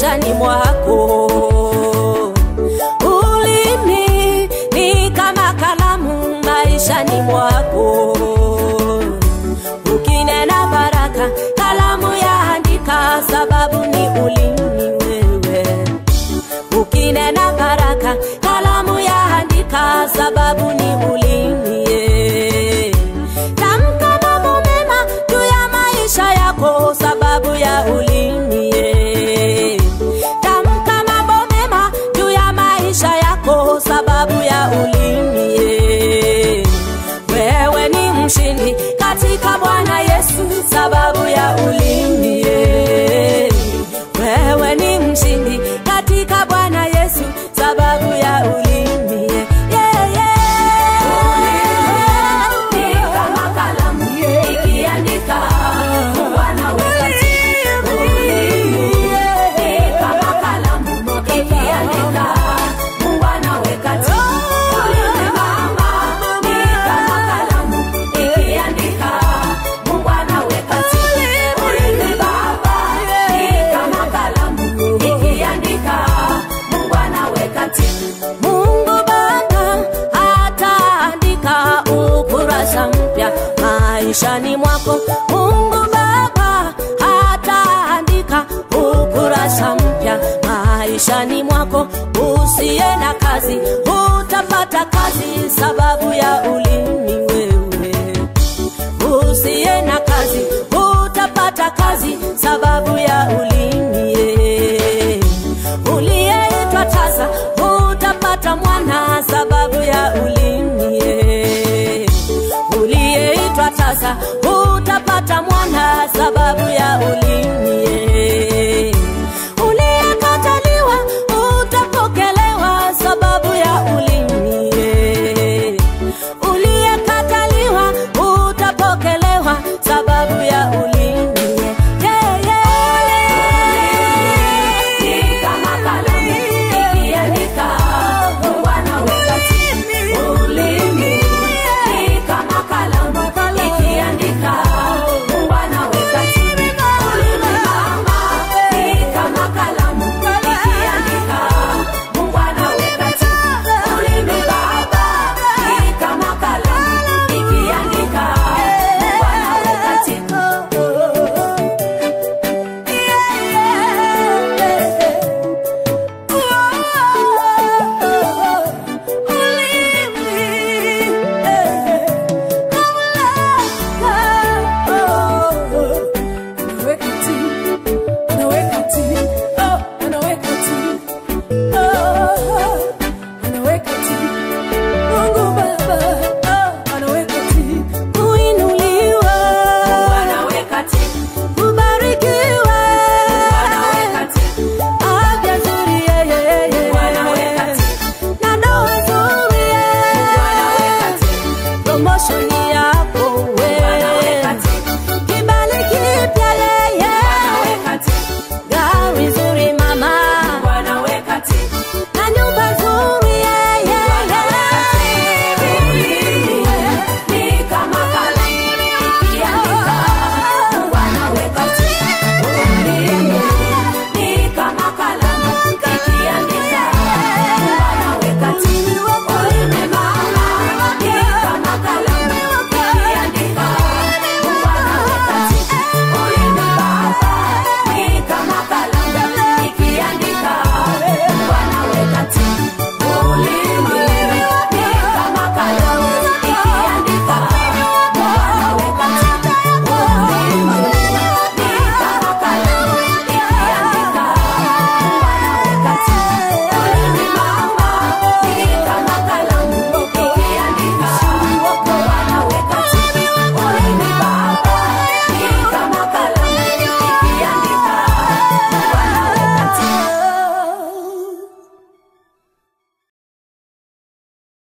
maishani mwako. Ulimi ni kama kalamu maishani mwako. Ukinena baraka, kalamu yaandika, sababu ni ulimi wewe. Ukinena baraka, kalamu yaandika, sababu ni ulimi ye. Tamka mambo mema juu ya maisha yako, sababu ya ulimi ye. Tamka mambo mema juu ya maisha yako, sababu ya ulimi ye. Wewe ni mshindi katika Bwana Yesu, sababu ya ulimi ye. Wewe ni mshindi katika Bwana Yesu, sababu ya ulimi ye. Yeah, yeah. Ni kama kalamu ikiandika, Mungu anaweka tiki. Ulimi ni kama kalamu ikiandika, Mungu anaweka tiki. Ulimi mama ni kama kalamu ikiandika, Mungu anaweka tiki. Ulimi baba ni kama kalamu ikiandika, Mungu anaweka tiki. Mungu Baba ataandika ukurasa mpya maishani mwako. Mungu Baba ataandika ukurasa mpya maishani mwako. Usiye na kazi utapata kazi, sababu ya ulimi wewe usiye na kazi utapata kazi